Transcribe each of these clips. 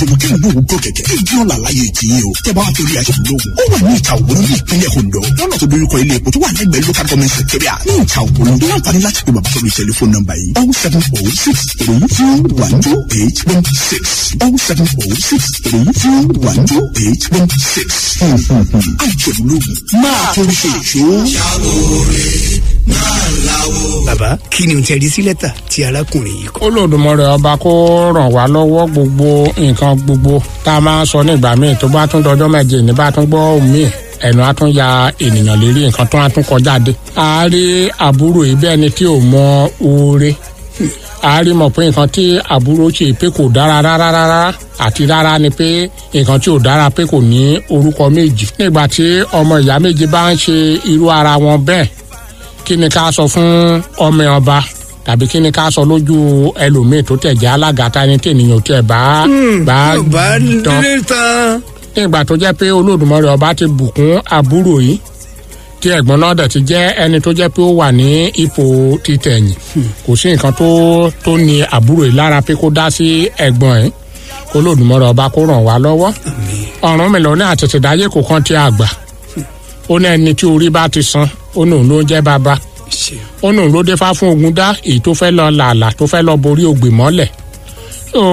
tòmọ̀ kí n gbó òwú gbó kẹ̀kẹ́ kí n jí ọ̀la láyé ti yín o tẹ́ bá wá torí àṣẹ lóògùn ó wà ní ìta òwúrọ̀ ní ìpínlẹ̀ Ondo lọ́nà tó dojúkọ ilé epo tó wà lẹ́gbẹ̀ẹ́ local government secretariat ní ìta òwúrọ̀ ní àǹfààní láti pe bàbá sórí tẹlifóònù nọ́mbà yìí oh seven oh six three two one two eight one six oh seven oh six three two one two eight one six àjẹ̀bù lóògùn máa torí ṣe ìṣó. bàbá kí ni o tẹ̀rí sí lẹ́tà tí arákùnrin yìí kọ. Olódùmarè ọba kó ràn wá lọ́wọ́ gbogbo nǹkan gbogbo tá a máa ń sọ nígbà míì tó bá tún dọjọ́ méje ní bá tún gbọ́ míì ẹnu á tún ya ènìyàn lérí nǹkan tó á tún kọjá dé. a rí àbúrò yìí bẹ́ẹ̀ ni tí ò mọ oore a rí mọ̀ pé nǹkan tí àbúrò ṣe pé kò dára rárá rárá àti rárá ni pé nǹkan tí ò dára pé kò ní orúkọ méjì. nígbà tí ọmọ ìyá méjì bá ń ṣe irú ara wọn bẹ́ẹ̀ kí ni ká sọ fún ọmọ ọba tàbí kí ni ká sọ lójú ẹlòmíì tó tẹ̀ jẹ́ alága ta ni tènìyàn tẹ̀ bá bá bá tán délé tán. nígbà tó jẹ́ pé olódùmarè ọba ti bùkún àbúrò yìí tí ẹ̀gbọ́n náà dẹ̀ ti jẹ́ ẹni tó jẹ́ pé ó wà ní ipò títẹ̀yìn kò sí nǹkan tó tó ní àbúrò yìí lára pé kó dá sí ẹ̀gbọ́n ẹ̀ olódùmarè ọba kó ràn wá lọ́wọ́ ọ̀run mi lọ ní àtẹ̀tẹ̀dáyé kò kàn ti àgbà ó ní ẹni tí orí bá ti san ó nù ló ń jẹ́ bàbá ṣe ó nù ló dé fá fún ogun dá èyí tó fẹ́ lọ làálà tó fẹ́ lọ borí ògbè mọ́lẹ̀ ó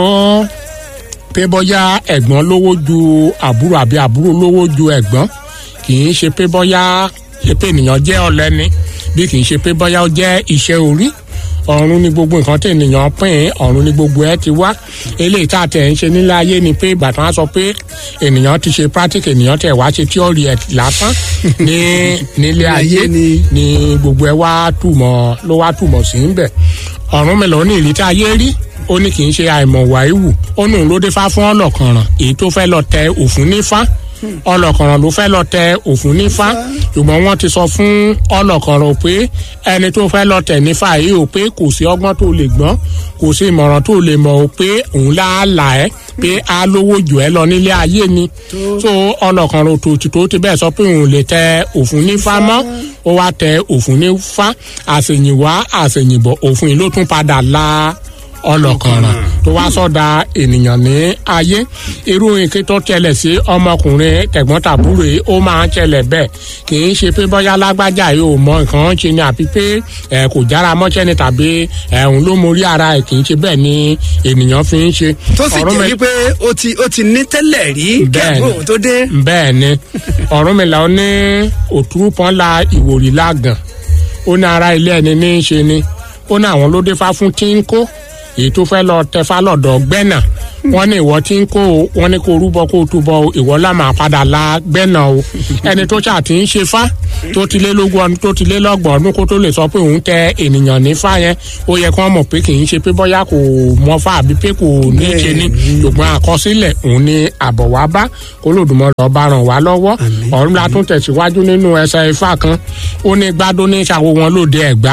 pé bọ́yá ẹ̀gbọ́n lówó ju àbúrò àbí àbúrò lówó ju ẹ̀gbọ́n kì í ṣe pé bọ́yá ṣe pé ènìyàn jẹ́ ọ̀lẹ ni bí kì í ṣe pé bọ́yá ó jẹ́ iṣẹ́ orí ọ̀run ni gbogbo nǹkan tí ènìyàn pín in ọ̀run ni gbogbo ẹ ti wá eléyìí tá a tẹ̀ ń ṣe nílé ayé ni pé ìgbà tí wọ́n sọ pé ènìyàn ti ṣe practice ènìyàn tẹ̀ wá ṣe theory ẹ̀ lásán ní nílé ayé ni. ni gbogbo ẹ wá túmọ̀ ló wá túmọ̀ sí ń bẹ̀ ọ̀run mi lọ ní ìrí tí ayé rí ó ní kì í ṣe àìmọ̀ wàíwù ó ní òun ló dé fá fún ọlọ́kànràn èyí tó fẹ́ lọ tẹ òfin nífá ọlọ́kànràn ló fẹ́ lọ tẹ òfin nífá ṣùgbọ́n wọ́n ti sọ fún ọlọ́kànràn pé ẹni tó fẹ́ lọ tẹ̀ nífá yìí ò pé kò sí ọgbọ́n tó lè gbọ́n kò sí ìmọ̀ràn tó lè mọ̀ ò pé òun láàlà ẹ́ pé a lówó jù ẹ́ lọ nílé ayé ni so ọlọ́kànràn òtòtì tó ti bẹ́ẹ̀ sọ pé òun lè tẹ òfin nífá mọ́ ó wá tẹ òfin nífá àṣèyìnwá àṣèyìnbọ̀ òfin ló tún padà la ọlọ́kànràn tó wá sọ́dà ènìyàn ní ayé irú nǹkan tó tẹlẹ̀ sí ọmọkùnrin tẹ̀gbọ́n-tàbúrò yìí ó máa ń tẹlẹ̀ bẹ́ẹ̀ kì í ṣe pé bọ́yá lágbájá yìí ò mọ nǹkan ṣe ni àbí pé ẹ kò jára mọ́ṣẹ́ ni tàbí ẹ̀hún ló mórí ara ẹ̀ kì í ṣe bẹ́ẹ̀ ni ènìyàn fi ń ṣe. tó sì Ọ̀rọ̀ jẹ́ mi- wípé ó ti ó ti ní tẹ́lẹ̀ rí Bẹ́ẹ̀ni. kẹ́kọ̀ọ́ tó dé. bẹ́ẹ̀ ni Ọ̀rúnmìlà ó ní òtúrúpọ̀n la ìwòrì lágàn ó ní ara ilé ẹni ní í ṣe ni ó ní àwọn ló dé fá fún tíńkó èyí tó fẹ́ lọ tẹfá lọ́dọ̀ gbẹ́nà wọ́n ní ìwọ tíńkó o wọ́n ní kó rúbọ kó túbọ̀ o ìwọ lá máa padà la gbẹ́nà o ẹni tó ṣáà ti ń ṣe fá tó ti lé lógún ọdún tó ti lé lọ́gbọ̀n ọdún kó tó lè sọ pé òun tẹ ènìyàn ní fá yẹn ó yẹ kí wọ́n mọ̀ pé kì í ṣe pé bọ́yá kò mọ fá àbí pé kò ní í ṣe ni ṣùgbọ́n àkọsílẹ̀ òun ni àbọ̀ wá bá Olódùmarè ọba ràn wá lọ́wọ́ ọ̀run la tún tẹ̀síwájú nínú ẹsẹ̀ ifá kan ó ní gbádùn ní ìṣàwọ̀ wọn lóde ẹ̀gbá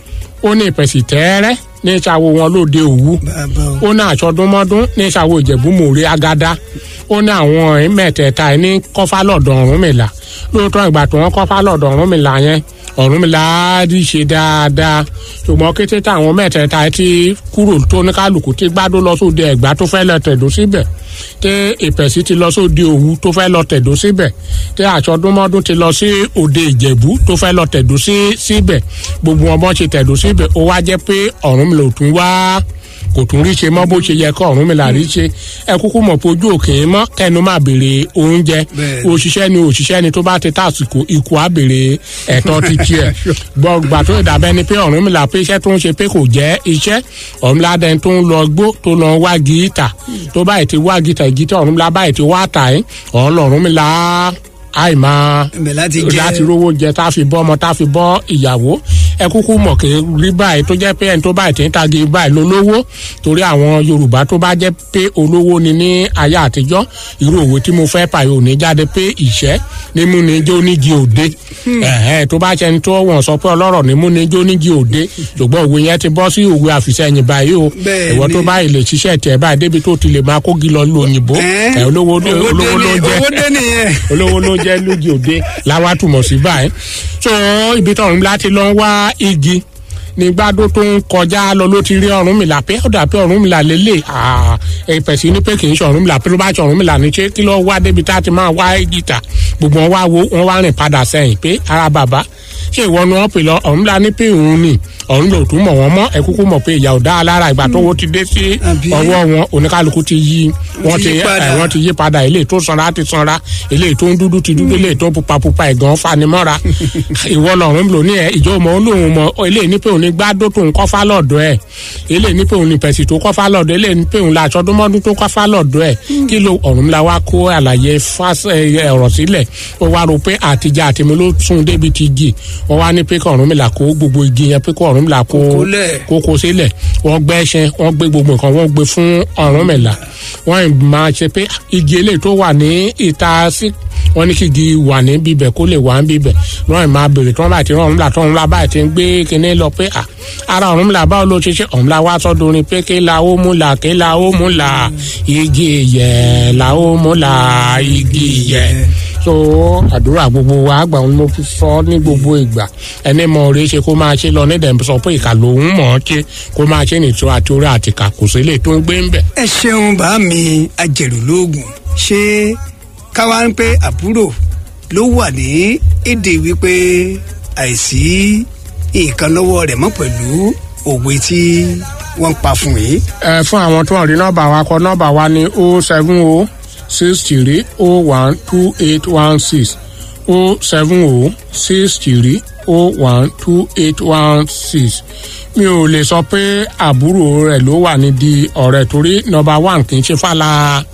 ó ní ìpẹ̀sì tẹ́ẹ́rẹ́ ní ìṣàwọ̀ wọn lóde òwú bàbá o. ó ní àṣọdúnmọ́dún ní ìṣàwọ̀ ìjẹ̀bú-mòrè agada ó ní àwọn mẹ́tẹ̀ẹ̀ta ẹ̀ ní kọ́fà lọ́dọ̀ Ọ̀rúnmìlà lóòótọ́ ìgbà tí wọ́n kọ́fà lọ́dọ̀ Ọ̀rúnmìlà yẹn Ọ̀rúnmìlà á rí ṣe dáadáa ṣùgbọ́n kété táwọn mẹ́tẹ̀ẹ̀ta ẹ̀ ti kúrò tó ní kálukú tí gbádùn lọ sóde ẹ̀gbá tó fẹ́ lọ tẹ̀dó síbẹ̀ tí ìpẹ̀sì ti lọ sóde òwú tó fẹ́ lọ tẹ̀dó síbẹ̀ tí àṣọdúnmọ́dún ti lọ sí òde ìjẹ̀bú tó fẹ́ lọ tẹ̀dó sí síbẹ̀ gbogbo wọn bọ́n ṣe tẹ̀dó síbẹ̀ ó wá jẹ́ pé Ọ̀rúnmìlà ò tún wá kò tún rí ṣe mọ́ bó ṣe yẹ kó Ọ̀rúnmìlà rí ṣe ẹ kúkú mọ̀ pé ojú òkè ń mọ́ kẹnu máa béèrè oúnjẹ Bẹ́ẹ̀ni. òṣìṣẹ́ ni òṣìṣẹ́ ni tó bá ti tàsìkò ikú á béèrè ẹ̀tọ́ ti tiẹ̀ gbọ́gbà tó ìdàbẹ́ ni pé Ọ̀rúnmìlà pé iṣẹ́ tó ń ṣe pé kò jẹ́ iṣẹ́ Ọ̀rúnmìlà dẹni tó ń lọ gbó tó lọ wá gíítà tó báyìí ti wá gíítà gíítà Ọ̀rúnmìlà báyìí ti wá tà ẹ́ Ọ̀rúnmìlà àìmáa ibẹ̀ láti jẹ́ láti rówó jẹ tá a fi bọ́ ọmọ tá a fi bọ́ ìyàwó ẹ kúkú mọ̀ kí rí báyìí tó jẹ́ pé ẹni tó báyìí tí ń tagi báyìí lólówó torí àwọn Yorùbá tó bá jẹ́ pé olówó ni ní ayé àtijọ́ irú òwe tí mo fẹ́ pààyò ní jáde pé ìṣẹ́ nímú ni jó nígi òde ẹ̀hẹ́n tó bá ṣẹni tó wọ́n sọ pé ọlọ́rọ̀ nímú ni jó nígi òde ṣùgbọ́n òwe yẹn ti bọ́ sí òwe àfìsẹ́yìn báyìí o Bẹ́ẹ̀ni. ìwọ tó báyìí lè ṣiṣẹ́ tiẹ̀ báyìí débi tó ti lè máa kógi lọ lu òyìnbó Ẹ́, ẹ̀ olówó owó dé olówó ló ní- jẹ́ owó dé nìyẹn. olówó ló jẹ́ lójú òde làwa túmọ̀ sí báyìí so ibi tọ̀run láti lọ wá igi ní gbádùn tó ń kọjá lọ ló ti rí Ọ̀rúnmìlà pé ó dà pé Ọ̀rúnmìlà lélẹ̀ ẹ̀pẹ̀sì ní pé kì í ṣe Ọ̀rúnmìlà pé ló bá ṣe Ọ̀rúnmìlà ní ṣé kí ló wá débi tá a ti máa wá gìtà gbogbo wọn wá wo wọn wá rìn padà sẹ́yìn pé ara bàbá ṣé ìwọ ni wọn pè lọ Ọ̀rúnmìlà ní pé òun ni Ọ̀rúnmìlà ò tún mọ̀ wọ́n mọ́ ẹ kúkú mọ̀ pé ìyà ò dá a lára ìgbà tó wo ti dé sí ọwọ́ wọn oníkálukú ti yí wọ́n ti wọ́n ti yí padà eléyìí tó sanra ti sanra eléyìí tó ń dúdú ti dúdú eléyìí tó pupa pupa ẹ̀gàn fanimọ́ra ìwọ lọ́rùn lò ní ẹ ìjọ mọ̀ ń lòun mọ̀ eléyìí ní pé òun ní gbádó tó ń kọ́fà lọ́dọ̀ ẹ̀ eléyìí ní pé òun ní pẹ̀sì tó kọ́fà lọ́dọ̀ eléyìí ní pé òun la aṣọ́dúnmọ́dún tó kọ́fà lọ́dọ̀ ẹ̀ kí ló ọ̀run la wá kó àlàyé ọ̀rọ̀ sílẹ̀ ó wá rò pé àtijọ́ àtìmú ló sún débi ti gì wọ́n wá ní pé kí ọ̀run mi là kó gbogbo igi yẹn pé kí ọ̀run mi là kó kókó sílẹ̀ wọ́n gbẹ́ ẹṣin wọ́n gbé gbogbo nǹkan wọ́n gbé fún ọ̀run mi là wọ́n máa ṣe pé igi eléyìí tó wà ní ìta sí wọ́n ní kí igi wà ní bíbẹ̀ kó lè wà ní bíbẹ̀ wọ́n máa bèrè tí wọ́n bá ti rán ọ̀run là tó ọ̀run là báyìí ti ń gbé kinní lọ pé ara ọ̀run mi là báwo ló ṣe ṣe ọ̀run là wá sọ́dọ̀ orin pé kí la ó mú là kí la ó mú là igi yẹ la ó mú là igi yẹ so àdúrà gbogbo wa àgbà wọn mo fi sọ ní gbogbo ìgbà ẹni mọ orí ṣe kó máa ṣe lọ ní dẹ̀ sọ pé ìkà lòun mọ̀ ọ́ ṣe kó máa ṣe nìtú àti orí àti ìkà kò sí lè tó ń gbé ń bẹ̀. ẹ ṣeun bá mi ajẹ̀rù lóògùn ṣé káwá ń pé àbúrò ló wà ní èdè wípé àìsí nǹkan lọ́wọ́ rẹ̀ mọ́ pẹ̀lú òwe tí wọ́n pa fún yìí. ẹ fún àwọn tó ń rí nọ́mbà wa kọ nọ́mbà wa ní o seven o six three o one two eight one six o seven o six three o one two eight one six mi ò lè sọ pé àbúrò rẹ̀ ló wà nídìí ọ̀rẹ́ torí nọ́mbà one kì í ṣe fàlà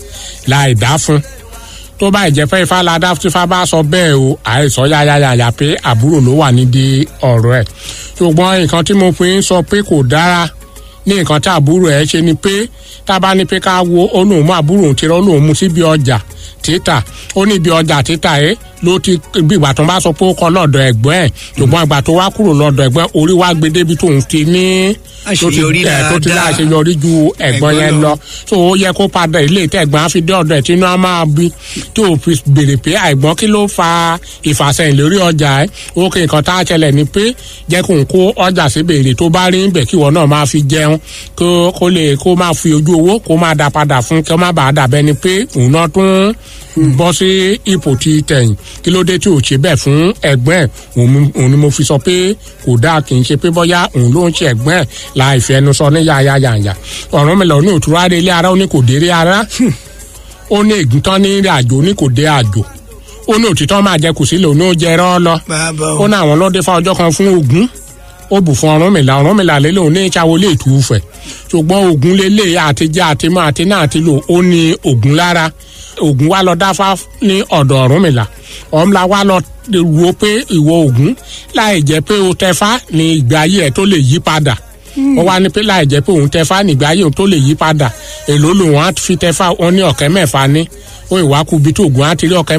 láì dá fún tó bá ìjẹ́ pé ifá ládá tí ifá bá sọ bẹ́ẹ̀ o àìsọ yáyáyáyá pé àbúrò ló wà nídìí ọ̀rọ̀ ẹ̀ ṣùgbọ́n nǹkan tí mo fi ń sọ pé kò dára ní nǹkan tí àbúrò ẹ̀ ṣe ni pé tá a bá ní pé ká wo olóhùn mú àbúrò òun ti rọ́ olóhùn mú síbi ọjà títà ó ní ibi ọjà títà ẹ ló ti bí ìgbà tó ń bá sọ pé ó kọ lọ́dọ̀ ẹ̀gbọ́n ẹ̀ ṣùgbọ́n ìgbà tó wá kúrò lọ́dọ̀ ẹ̀gbọ́n orí wá gbé débi tóun ti ní tó ti Àṣeyọrí ẹ̀ tó ti dáadáa. láṣeyọrí ju ẹ̀gbọ́n Ẹ̀gbọ́n yẹn lọ. lọ tó ó yẹ kó padà ilé ìtẹ̀gbọ́n á fi dé ọ̀dọ̀ ẹ̀ tí inú á máa bí tó o fi béèrè pé àìgbọ́n kí ló fa ìfàsẹ́yìn lórí ọjà ẹ̀ ó kí nǹkan tá a ṣẹlẹ̀ ni pé jẹ́ kó n kó ọjà sí béèrè tó bá rí níbẹ̀ kí ìwọ náà máa fi jẹun kó kó lè kó máa fi ojú owó kó máa dá padà fún kí ó má bàa dàbẹ́ ni pé òun náà tún bọ́ sí ipò ti tẹ̀yìn kí ló dé tí ò ṣe bẹ́ẹ̀ fún ẹ̀gbọ́n ẹ̀ òun mú- òun ni mo fi sọ pé kò dáa kì í ṣe pé bọ́yá òun ló ń ṣe ẹ̀gbọ́n ẹ̀ láì fi ẹnu sọ ní yáyáyáyá ọ̀rọ̀ mi lọ ní òtúrọ̀ adé ilé ara ó ní kò déré ara ó ní ègún tán ní ìrìn àjò ó ní kò dé àjò ó ní òtítọ́ máa jẹ kùsílẹ̀ òun ó jẹ ẹrọ́ lọ bàbá ó o ní àwọn lọ́dẹ fún ọjọ́ kan fún ogun ó bù fún Ọ̀rúnmìlà Ọ̀rúnmìlà lélẹ̀ òun ní ìṣàwó lè tù ú fẹ̀ ṣùgbọ́n ogun lélẹ̀ àtijọ́ àtimọ́ àti náà àti lò ó ní ogun lára ogun wa lọ dáfá ní ọ̀dọ̀ Ọ̀rúnmìlà Ọ̀rúnmìlà wa lọ wo pé ìwọ ogun láì jẹ́ pé o tẹfá ní ìgbé ayé ẹ̀ tó lè yí padà wọ́n wá ní pé láì jẹ́ pé òun tẹfá ní ìgbé ayé òun tó lè yí padà èló lòun á fi tẹfá wọn ní ọ̀kẹ́ mẹ́fà ní ó ìwákùbí tó ogun á ti rí ọ̀kẹ́